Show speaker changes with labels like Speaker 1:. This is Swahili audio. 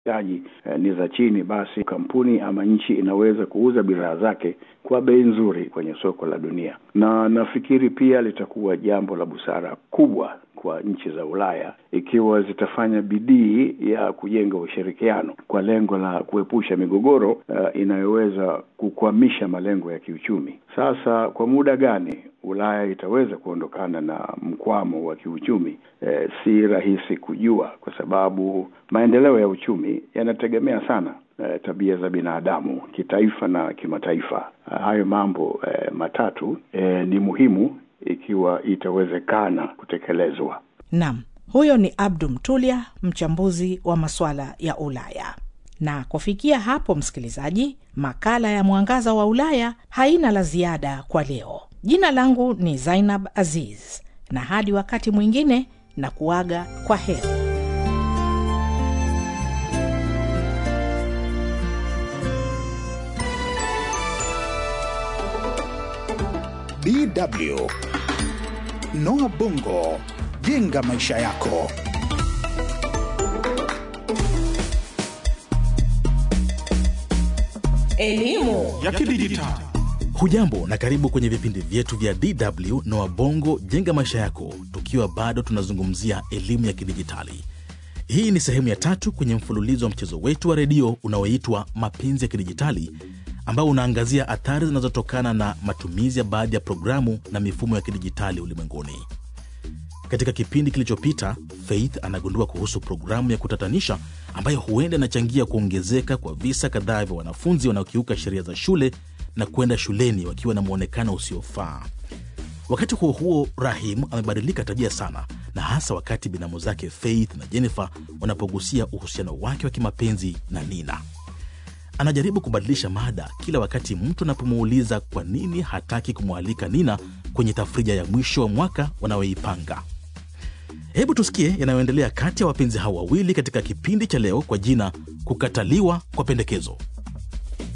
Speaker 1: taji eh, ni za chini, basi kampuni ama nchi inaweza kuuza bidhaa zake kwa bei nzuri kwenye soko la dunia, na nafikiri pia litakuwa jambo la busara kubwa kwa nchi za Ulaya ikiwa zitafanya bidii ya kujenga ushirikiano kwa lengo la kuepusha migogoro uh, inayoweza kukwamisha malengo ya kiuchumi. Sasa kwa muda gani Ulaya itaweza kuondokana na mkwamo wa kiuchumi eh, si rahisi kujua, kwa sababu maendeleo ya uchumi yanategemea sana eh, tabia za binadamu kitaifa na kimataifa. Hayo mambo eh, matatu eh, ni muhimu ikiwa itawezekana kutekelezwa.
Speaker 2: Nam, huyo ni Abdu Mtulia, mchambuzi wa masuala ya Ulaya. Na kufikia hapo, msikilizaji, makala ya Mwangaza wa Ulaya haina la ziada kwa leo. Jina langu ni Zainab Aziz, na hadi wakati mwingine na kuaga kwa heri.
Speaker 3: DW Noah Bongo, jenga maisha yako.
Speaker 4: Elimu
Speaker 5: ya kidijitali.
Speaker 6: Hujambo na karibu kwenye vipindi vyetu vya DW na Wabongo jenga maisha yako, tukiwa bado tunazungumzia elimu ya kidijitali. Hii ni sehemu ya tatu kwenye mfululizo wa mchezo wetu wa redio unaoitwa Mapenzi ya Kidijitali, ambao unaangazia athari zinazotokana na matumizi ya baadhi ya programu na mifumo ya kidijitali ulimwenguni. Katika kipindi kilichopita, Faith anagundua kuhusu programu ya kutatanisha ambayo huenda inachangia kuongezeka kwa visa kadhaa vya wanafunzi wanaokiuka sheria za shule na kwenda shuleni wakiwa na mwonekano usiofaa. Wakati huo huo, Rahim amebadilika tabia sana, na hasa wakati binamu zake Faith na Jennifer wanapogusia uhusiano wake wa kimapenzi na Nina. Anajaribu kubadilisha mada kila wakati mtu anapomuuliza kwa nini hataki kumwalika Nina kwenye tafrija ya mwisho wa mwaka wanayoipanga. Hebu tusikie yanayoendelea kati ya wapenzi hao wawili katika kipindi cha leo kwa jina Kukataliwa kwa Pendekezo.